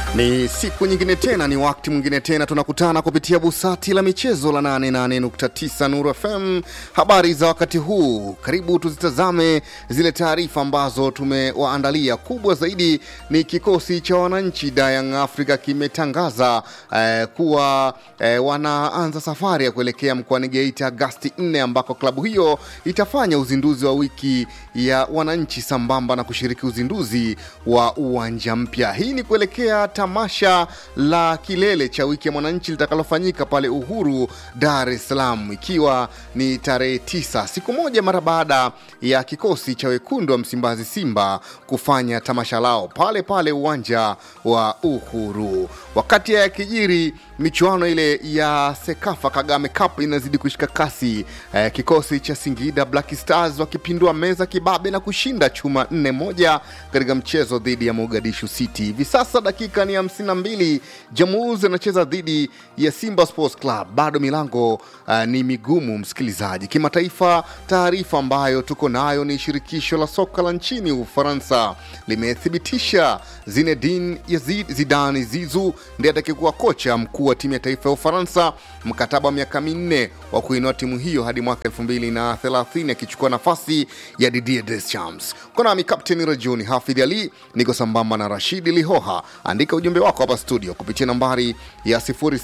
Ni siku nyingine tena, ni wakati mwingine tena, tunakutana kupitia busati la michezo la 88.9 Nuru FM. Habari za wakati huu, karibu tuzitazame zile taarifa ambazo tumewaandalia. Kubwa zaidi ni kikosi cha wananchi da Young Africa kimetangaza eh, kuwa eh, wanaanza safari ya kuelekea mkoani Geita Agasti 4 ambako klabu hiyo itafanya uzinduzi wa wiki ya wananchi sambamba na kushiriki uzinduzi wa uwanja mpya. Hii ni kuelekea tamasha la kilele cha wiki ya mwananchi litakalofanyika pale Uhuru, Dar es Salaam, ikiwa ni tarehe tisa, siku moja mara baada ya kikosi cha wekundu wa Msimbazi Simba kufanya tamasha lao pale pale uwanja wa Uhuru. Wakati ya kijiri michuano ile ya Sekafa Kagame Cup inazidi kushika kasi eh, kikosi cha Singida Black Stars wakipindua meza kibabe na kushinda chuma nne moja katika mchezo dhidi ya Mogadishu City. Hivi sasa dakika ni 52, Jamhuri anacheza dhidi ya Simba Sports Club. Bado milango uh, ni migumu, msikilizaji. Kimataifa, taarifa ambayo tuko nayo ni shirikisho la soka la nchini Ufaransa limethibitisha Zinedine Yazid Zidane Zizu ndiye atakayekuwa kocha mkuu wa timu ya taifa ya Ufaransa, mkataba wa miaka minne wa kuinua timu hiyo hadi mwaka 2030 akichukua nafasi ya Didier Deschamps. Uko nami Kapteni Rajuni Hafidh Ali, niko sambamba na Rashidi Lihoha. Andika ujumbe wako hapa studio kupitia nambari ya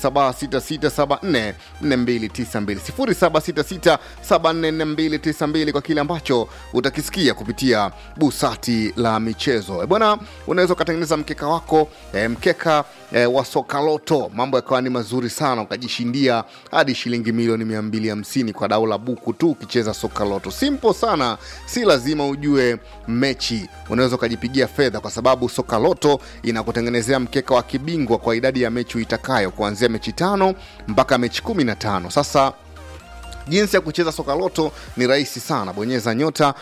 0766744292 0766744292 kwa kile ambacho utakisikia kupitia busati la michezo. E bwana, unaweza ukatengeneza mkeka wako e, mkeka e, wa sokaloto, mambo yakawa ni mazuri sana, ukajishindia hadi shilingi milioni 250 kwa dau la buku tu ukicheza sokaloto. Simple sana, si lazima ujue mechi, unaweza ukajipigia fedha kwa sababu sokaloto inakutengenezea mkeka wa kibingwa kwa idadi ya mechi uitakayo kuanzia mechi tano mpaka mechi kumi na tano. Sasa jinsi ya kucheza soka loto ni rahisi sana bonyeza nyota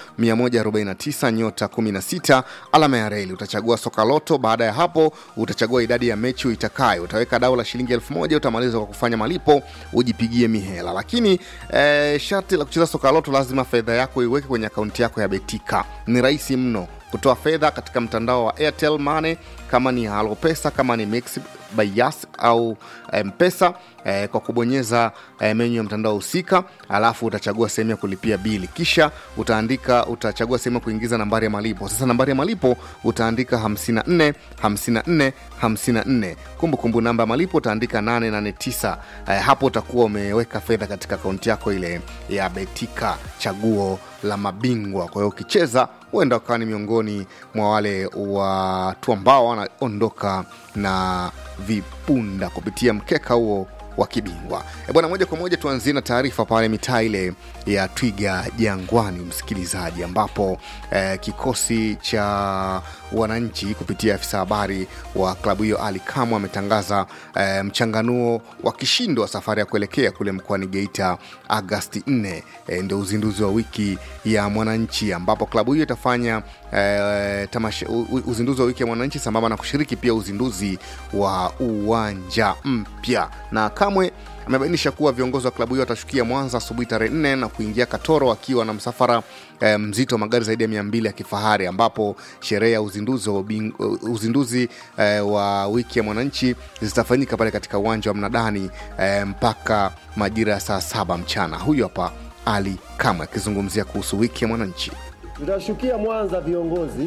149 nyota 16 alama ya reli utachagua soka loto baada ya hapo utachagua idadi ya mechi uitakayo utaweka dau la shilingi elfu moja utamaliza kwa kufanya malipo ujipigie mihela lakini eh, sharti la kucheza soka loto lazima fedha yako iweke kwenye akaunti yako ya betika ni rahisi mno kutoa fedha katika mtandao wa airtel money kama ni halo pesa kama ni mix by Yas au mpesa eh, kwa kubonyeza eh, menyu ya mtandao husika alafu utachagua sehemu ya kulipia bili kisha utaandika utachagua sehemu ya kuingiza nambari ya malipo sasa nambari ya malipo utaandika 54 54 54 kumbukumbu namba ya malipo utaandika 889 eh, hapo utakuwa umeweka fedha katika akaunti yako ile ya betika chaguo la mabingwa kwa hiyo ukicheza huenda ukawa ni miongoni mwa wale watu ambao wanaondoka na vipunda kupitia mkeka huo wa kibingwa e bwana moja kwa moja tuanzie na taarifa pale mitaa ile ya twiga jangwani msikilizaji ambapo eh, kikosi cha wananchi kupitia afisa habari wa klabu hiyo ali kamwe ametangaza eh, mchanganuo wa kishindo wa safari ya kuelekea kule mkoani geita agasti 4 eh, ndio uzinduzi wa wiki ya mwananchi ambapo klabu hiyo itafanya eh, tamasha, u, uzinduzi wa wiki ya mwananchi sambamba na kushiriki pia uzinduzi wa uwanja mpya na kamwe amebainisha kuwa viongozi wa klabu hiyo watashukia mwanza asubuhi tarehe nne na kuingia katoro wakiwa na msafara eh, mzito wa magari zaidi ya mia mbili ya kifahari ambapo sherehe ya uzinduzi wa, ubing, uzinduzi eh, wa wiki ya mwananchi zitafanyika pale katika uwanja wa mnadani eh, mpaka majira ya saa saba mchana huyu hapa ali kamwe akizungumzia kuhusu wiki ya mwananchi tutashukia mwanza viongozi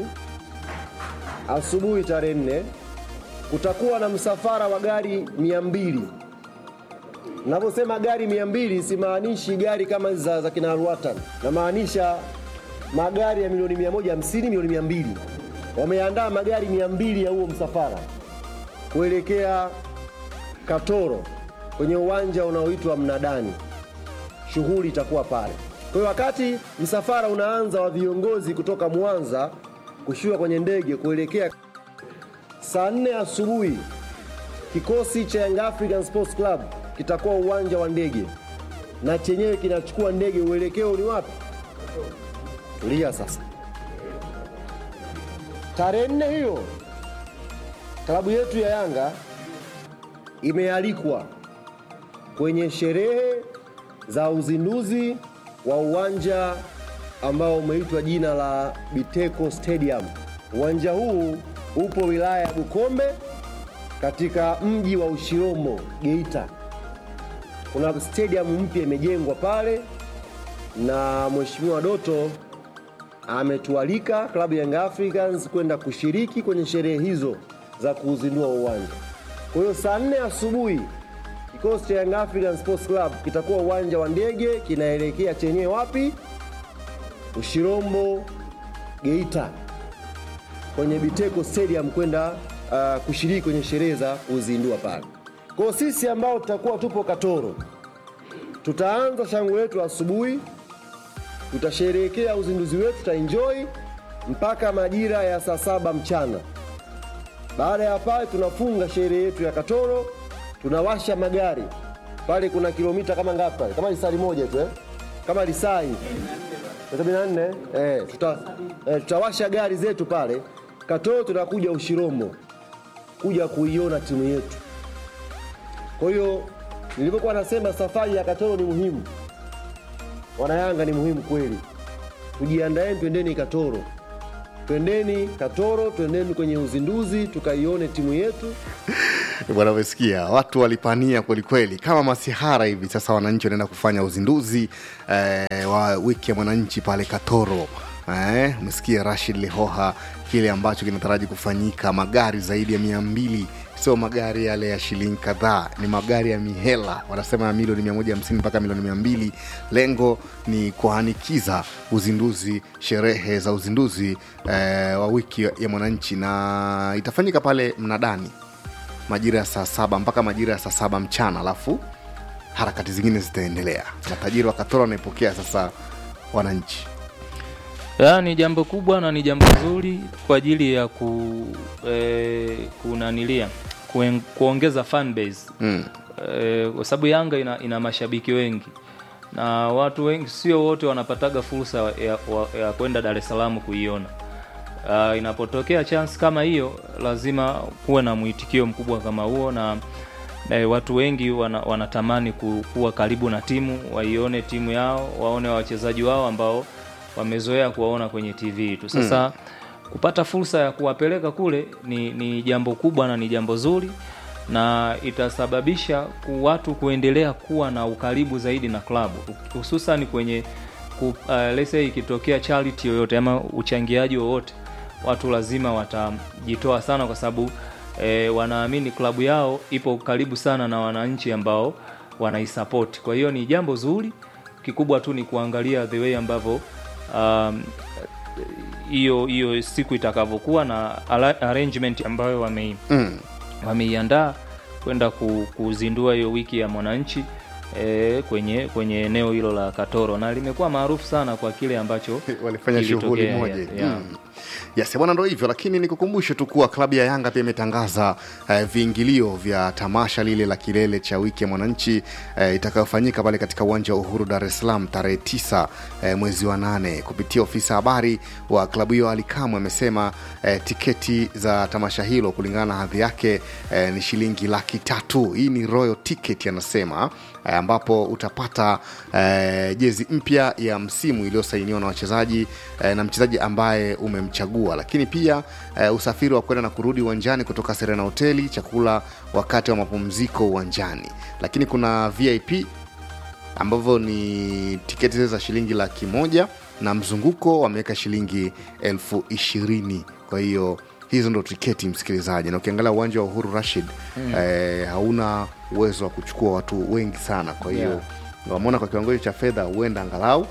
asubuhi tarehe nne kutakuwa na msafara wa gari mia mbili navyosema gari mia mbili simaanishi gari kama hizi za, za kina Alwatan, namaanisha magari ya milioni 150 milioni 200. Wameandaa magari mia mbili ya huo msafara kuelekea Katoro kwenye uwanja unaoitwa Mnadani. Shughuli itakuwa pale. Kwa hiyo wakati msafara unaanza wa viongozi kutoka Mwanza kushuka kwenye ndege kuelekea saa nne asubuhi, kikosi cha Young African Sports Club kitakuwa uwanja wa ndege na chenyewe kinachukua ndege. Uelekeo ni wapi? Tulia sasa. Tarehe nne hiyo klabu yetu ya Yanga imealikwa kwenye sherehe za uzinduzi wa uwanja ambao umeitwa jina la Biteko Stadium. Uwanja huu upo wilaya ya Bukombe katika mji wa Ushirombo Geita. Kuna stadium mpya imejengwa pale, na Mheshimiwa Doto ametualika klabu ya Young Africans kwenda kushiriki kwenye sherehe hizo za kuuzindua uwanja. Kwa hiyo saa nne asubuhi kikosi cha Young African Sports Club kitakuwa uwanja wa ndege kinaelekea chenyewe wapi? Ushirombo Geita, kwenye Biteko Stadium kwenda uh, kushiriki kwenye sherehe za kuzindua pale. Kwa hiyo sisi ambao tutakuwa tupo Katoro, tutaanza shangwe letu asubuhi, tutasherehekea uzinduzi wetu, tutaenjoy mpaka majira ya saa saba mchana. Baada ya pale tunafunga sherehe yetu ya Katoro, tunawasha magari pale. Kuna kilomita kama ngapi pale? Kama lisali moja tu eh? kama lisaa hivi sabini na nne eh, tuta, eh, tutawasha gari zetu pale Katoro, tunakuja Ushirombo kuja kuiona timu yetu. Kwa hiyo nilivyokuwa nasema safari ya Katoro ni muhimu, wanayanga ni muhimu kweli. Tujiandaeni, twendeni Katoro, twendeni Katoro, twendeni kwenye uzinduzi tukaione timu yetu. bwana umesikia watu walipania kwelikweli kama masihara hivi sasa wananchi wanaenda kufanya uzinduzi eh, wa wiki ya mwananchi pale katoro eh, umesikia rashid lihoha kile ambacho kinataraji kufanyika magari zaidi ya mia mbili sio magari yale ya shilingi kadhaa ni magari ya mihela wanasema ya milioni 150 mpaka milioni 200 lengo ni kuhanikiza uzinduzi sherehe za uzinduzi eh, wa wiki ya mwananchi na itafanyika pale mnadani majira ya saa saba mpaka majira ya saa saba mchana alafu harakati zingine zitaendelea matajiri wa katoro wanaipokea sasa wananchi Ya, ni jambo kubwa na ni jambo zuri kwa ajili ya ku eh, kunanilia kuen, kuongeza fan base mm. eh, kwa sababu Yanga ina, ina mashabiki wengi na watu wengi, sio wote wanapataga fursa ya, wa- ya kwenda Dar es Salaam kuiona. Uh, inapotokea chance kama hiyo, lazima kuwe na mwitikio mkubwa kama huo na eh, watu wengi wana, wanatamani ku- kuwa karibu na timu, waione timu yao, waone wachezaji wao ambao wamezoea kuwaona kwenye TV tu. Sasa kupata fursa ya kuwapeleka kule ni, ni jambo kubwa na ni jambo zuri na itasababisha ku watu kuendelea kuwa na ukaribu zaidi na klabu hususan kwenye ku, uh, let's say ikitokea charity yoyote ama uchangiaji wowote watu lazima watajitoa sana kwa sababu eh, wanaamini klabu yao ipo karibu sana na wananchi ambao wanaisapoti kwa hiyo ni jambo zuri kikubwa tu ni kuangalia the way ambavyo um, hiyo hiyo siku itakavyokuwa na ala- arrangement ambayo wamei Mm. wameiandaa kwenda ku, kuzindua hiyo wiki ya mwananchi e, kwenye kwenye eneo hilo la Katoro na limekuwa maarufu sana kwa kile ambacho walifanya kilitokea, shughuli moja ya- ya. mm. yes bwana ndo hivyo lakini nikukumbushe tu kuwa klabu ya yanga pia imetangaza eh, viingilio vya tamasha lile la kilele cha wiki ya mwananchi eh, itakayofanyika pale katika uwanja wa uhuru dar es salaam tarehe 9 eh, mwezi wa nane kupitia ofisa habari wa klabu hiyo alikamwe amesema eh, tiketi za tamasha hilo kulingana na hadhi yake eh, ni shilingi laki tatu hii ni royal ticket anasema eh, ambapo utapata eh, jezi mpya ya msimu iliyosainiwa na wachezaji eh, na mchezaji ambaye umemchagua lakini pia eh, usafiri wa kwenda na kurudi uwanjani kutoka serena hoteli chakula wakati wa mapumziko uwanjani lakini kuna vip ambavyo ni tiketi zile za shilingi laki moja na mzunguko wameweka shilingi elfu ishirini kwa hiyo hizo ndo tiketi msikilizaji na ukiangalia uwanja wa uhuru rashid mm. eh, hauna uwezo wa kuchukua watu wengi sana kwa hiyo Yeah. wameona kwa kiwango hicho cha fedha huenda angalau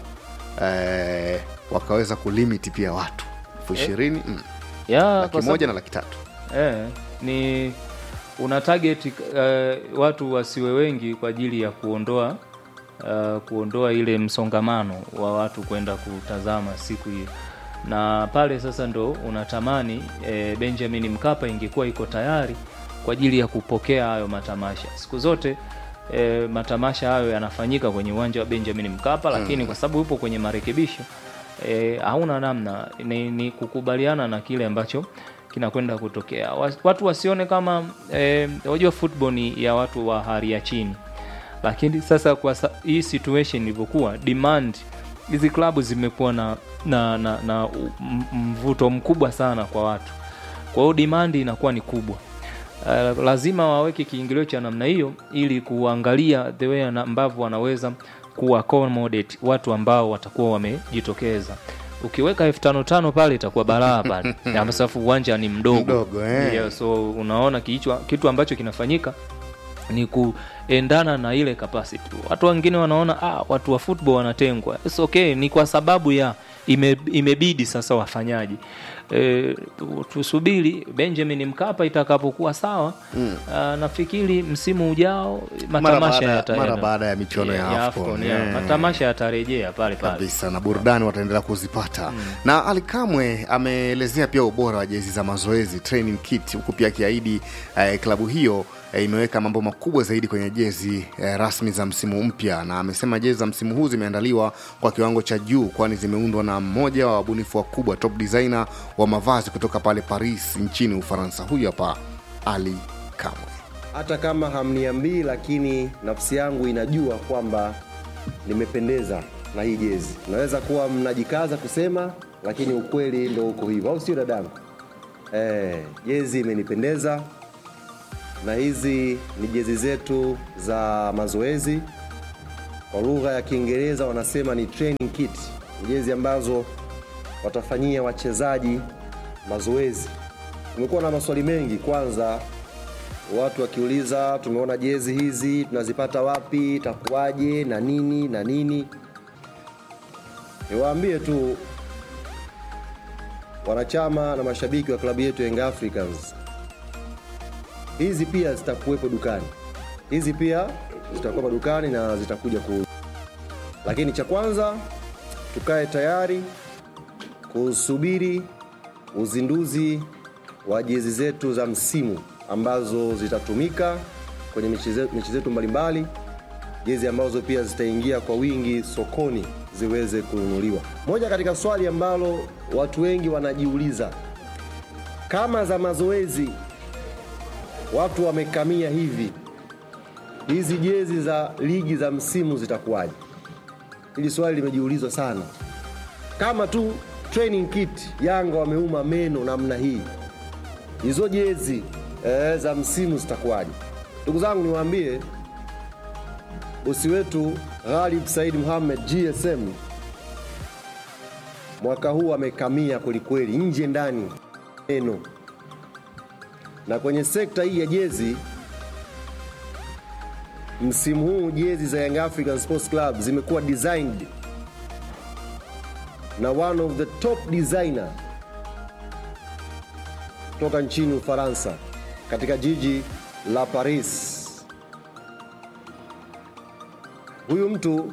eh, wakaweza kulimiti pia watu elfu ishirini mm, ya, laki kwa moja sababu- na laki tatu eh, ni una target eh, watu wasiwe wengi kwa ajili ya kuondoa uh, kuondoa ile msongamano wa watu kwenda kutazama siku hiyo na pale sasa ndo unatamani eh, benjamin mkapa ingekuwa iko tayari kwa ajili ya kupokea hayo matamasha siku zote eh, matamasha hayo yanafanyika kwenye uwanja wa benjamin mkapa lakini kwa sababu upo kwenye marekebisho eh, hauna namna ni, ni kukubaliana na kile ambacho kinakwenda kutokea Wa- watu wasione kama eh, wajua football ni ya watu wa hali ya chini lakini sasa kwa sa, hii situation ilivyokuwa demand hizi klabu zimekuwa na na, na, na u- m- mvuto mkubwa sana kwa watu kwa hiyo demand inakuwa ni kubwa uh, lazima waweke kiingilio cha namna hiyo ili kuangalia the way na- ambavyo wanaweza ku accommodate watu ambao watakuwa wamejitokeza ukiweka elfu tano tano pale itakuwa balaa pale Na safu uwanja ni mdogo, Mdogo, eh. yeah, so unaona kichwa, kitu ambacho kinafanyika ni kuendana na ile capacity watu wengine wanaona ah, watu wa football wanatengwa It's okay ni kwa sababu ya ime, imebidi sasa wafanyaji e, tu- tusubiri benjamin mkapa itakapokuwa sawa mm. nafikiri msimu ujao matamasha baada- yata- mara yana- baada ya michuano ya AFCON, yeah. yeah. matamasha yatarejea pale pale kabisa na burudani wataendelea kuzipata na Ali Kamwe ameelezea pia ubora wa jezi za mazoezi training kit huku pia akiahidi eh, klabu hiyo eh, imeweka mambo makubwa zaidi kwenye jezi eh, rasmi za msimu mpya na amesema jezi za msimu huu zimeandaliwa kwa kiwango cha juu kwani zimeundwa na mmoja wa wabunifu wakubwa top designer wa mavazi kutoka pale Paris nchini Ufaransa huyu hapa Ali Kamwe hata kama hamniambii, lakini nafsi yangu inajua kwamba nimependeza na hii jezi. Naweza kuwa mnajikaza kusema, lakini ukweli ndo uko hivyo, au sio dadangu? Eh, jezi imenipendeza na hizi ni jezi zetu za mazoezi. Kwa lugha ya Kiingereza wanasema ni training kit, ni jezi ambazo watafanyia wachezaji mazoezi. Kumekuwa na maswali mengi, kwanza watu wakiuliza tumeona jezi hizi tunazipata wapi, itakuwaje na nini na nini. Niwaambie tu wanachama na mashabiki wa klabu yetu Young Africans, hizi pia zitakuwepo dukani, hizi pia zitakuwepo dukani na zitakuja ku, lakini cha kwanza tukae tayari kusubiri uzinduzi wa jezi zetu za msimu ambazo zitatumika kwenye mechi ze- mechi zetu mbalimbali, jezi ambazo pia zitaingia kwa wingi sokoni ziweze kununuliwa. Moja katika swali ambalo watu wengi wanajiuliza, kama za mazoezi watu wamekamia hivi, hizi jezi za ligi za msimu zitakuwaje? Hili swali limejiulizwa sana. Kama tu training kit Yanga wameuma meno namna hii, hizo jezi eh, za msimu zitakuwaje? Ndugu zangu, niwaambie bosi wetu Ghalib Said Mohamed GSM mwaka huu amekamia kwelikweli, nje ndani neno, na kwenye sekta hii ya jezi msimu huu jezi za Young African Sports Club zimekuwa designed na one of the top designer toka nchini Ufaransa katika jiji la Paris. Huyu mtu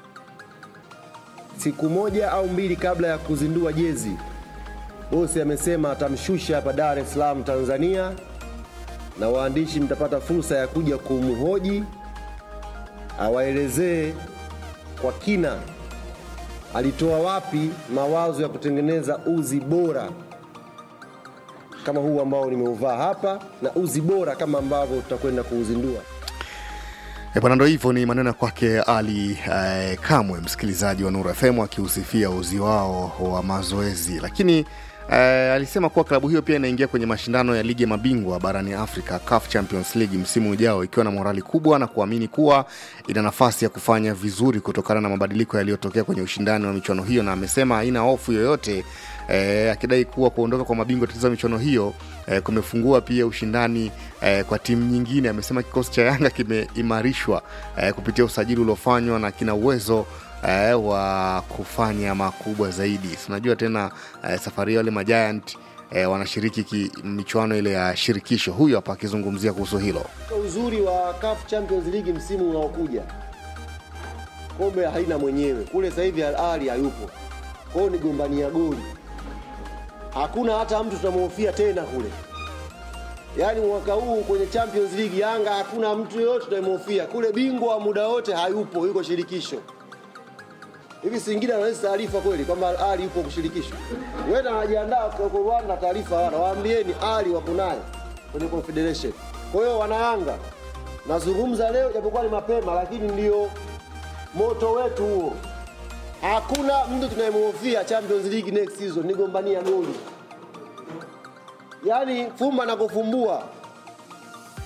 siku moja au mbili kabla ya kuzindua jezi, bosi amesema atamshusha hapa Dar es Salaam Tanzania, na waandishi mtapata fursa ya kuja kumhoji awaelezee kwa kina alitoa wapi mawazo ya kutengeneza uzi bora kama huu ambao nimeuvaa hapa na uzi bora kama ambavyo tutakwenda kuuzindua. E bwana, ndo hivyo ni maneno ya kwake Ali eh, Kamwe, msikilizaji wa Nuru FM akihusifia uzi wao wa mazoezi, lakini eh, alisema kuwa klabu hiyo pia inaingia kwenye mashindano ya ligi ya mabingwa barani Afrika, CAF Champions League msimu ujao, ikiwa na morali kubwa na kuamini kuwa ina nafasi ya kufanya vizuri kutokana na mabadiliko yaliyotokea kwenye ushindani wa michuano hiyo, na amesema haina hofu yoyote eh, akidai kuwa kuondoka kwa mabingwa tetezi wa michuano hiyo eh, kumefungua pia ushindani eh, kwa timu nyingine. Amesema kikosi cha Yanga kimeimarishwa eh, kupitia usajili uliofanywa na kina uwezo eh, wa kufanya makubwa zaidi. Si unajua tena eh, safari hiyo wale majiant eh, wanashiriki ki, michuano ile ya shirikisho. Huyu hapa akizungumzia kuhusu hilo. Uzuri wa CAF Champions League msimu unaokuja, kombe haina mwenyewe kule. Sasa hivi Al Ahly hayupo, kwao ni gombania goli, hakuna hata mtu tunamhofia tena kule. Yaani mwaka huu kwenye Champions League Yanga hakuna mtu yoyote tunayemhofia kule. Bingwa wa muda wote hayupo, yuko shirikisho. Hivi Singida anaweza taarifa kweli kwamba Al Ahly yupo kushirikishwa? Wenda anajiandaa kwa Rwanda, taarifa hawana. Waambieni Ali wako naye kwenye Confederation. Kwa hiyo wanayanga, nazungumza leo japokuwa ni mapema, lakini ndio moto wetu huo. Hakuna mtu tunayemhofia Champions League next season, ni gombania goli. Yaani fumba na kufumbua,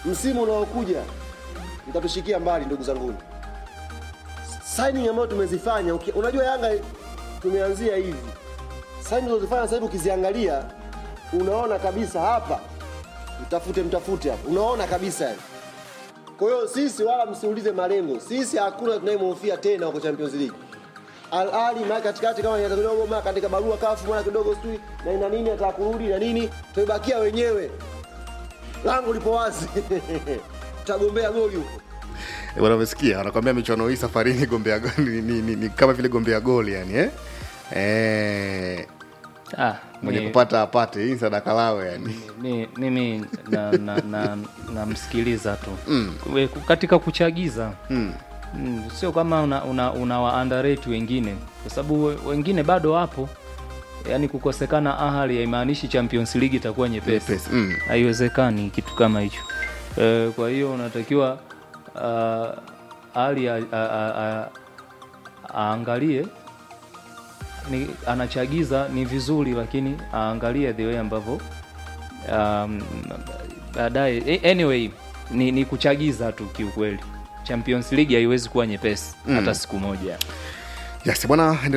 msimu unaokuja mtatushikia mbali ndugu zanguni. Signing ambayo tumezifanya uki, unajua Yanga tumeanzia hivi, signing tulizofanya sasa hivi ukiziangalia, unaona kabisa hapa, mtafute mtafute hapa, unaona kabisa yani. Kwa hiyo sisi wala msiulize malengo, sisi hakuna tunayemhofia tena huko Champions League. Al Ahly mara katikati kama inataka kidogo mara katika barua kafu mara kidogo sijui na ina nini ataka kurudi na nini, tumebakia wenyewe, lango lipo wazi tutagombea goli huko. Eh, bwana umesikia wanakwambia michuano hii safarini gombea go- ni, ni, ni, ni kama vile gombea goli yani eh? Eh, ah, mwenye ni- kupata apate hii sadaka lawe yani ni- mimi namsikiliza na, na, namsikiliza tu We- katika kuchagiza mm. Mm, sio kama una, una, una wa underrate wengine kwa sababu we- wengine bado wapo yaani kukosekana ahali haimaanishi champions league itakuwa nyepesi Nyepesi, mm. haiwezekani kitu kama hicho e, kwa hiyo unatakiwa uh, ali a- a- a- a- aangalie ni, anachagiza ni vizuri lakini aangalie the way ambavyo um, baadaye eh, anyway ni, ni kuchagiza tu kiukweli champions league haiwezi kuwa nyepesi hata siku moja yes bwana